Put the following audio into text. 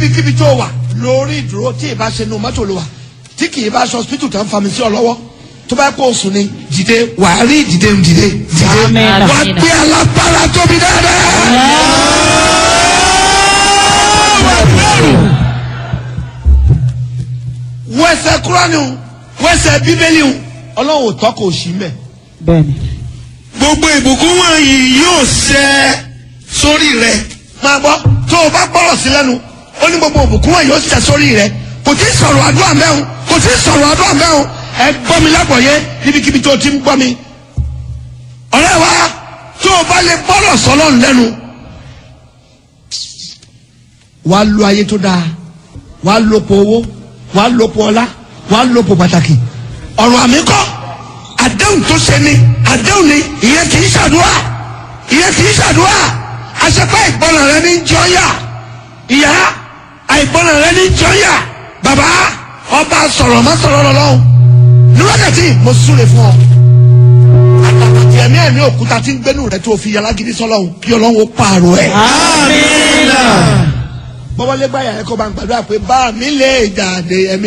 níbikíbi tó wà lórí ìdúró tí ì bá ṣe nu mọ́tò ló wà tí kì í bá aṣọ hospital tó ń fa mi sí ọ lọ́wọ́ tó bá kó o sùn ni dìde wà á rí dìde dìde dìde Àmín. wà á gbé alágbára tóbi dáadáa. wẹsẹ̀ kúránì o wẹsẹ̀ bíbélì o ọlọ́run ò tọ́ kò sí mẹ́. bẹ́ẹ̀ni. gbogbo ìbùkún wọ̀nyí yóò ṣẹ sórí rẹ. máa gbọ́ tó o bá gbọ́rọ̀ sí lẹ́nu ó ní gbogbo ìbùkún wọ̀nyí yóò ṣẹ sórí rẹ kò tí ì sọ̀rọ̀ àdúrà mẹ́hùn kò tí ì sọ̀rọ̀ àdúrà mẹ́hùn ẹ gbọ́ mi lágbọ̀ọ́yé níbikíbi tó o ti ń gbọ́ mi. ọ̀rẹ́ wa tó o bá lè gbọ́rọ̀ sọ́lọ́run lẹ́nu wàá lo ayé tó dáa wàá lòpọ̀ owó wàá lòpọ̀ ọlá wàá lòpọ̀ pàtàkì ọ̀rọ̀ àmì kọ́ àdéhùn tó ṣe ni àdéhùn ni ìyẹn kì í ṣàdúrà ìyẹn kì í ṣàdúrà àṣepá ìgbọràn rẹ ní jọyà ìyá àìgbọràn rẹ ní jọyà bàbá ọba sọ̀rọ̀ má sọ̀rọ̀ lọ́lọ́hùn ní wákàtí mo súre fún ọ àtàkàtì ẹ̀mí ẹ̀mí òkúta tí ń gbénu rẹ tó fi yàrá gidi sọ́lọ́hùn kí ọlọ́hùn ó pààrọ̀ ẹ̀ àmín. bọ́wọ́lé gbáyà ẹ̀kọ́ bá ń gbàdúrà pé bá mi lè jáde ẹ̀mí.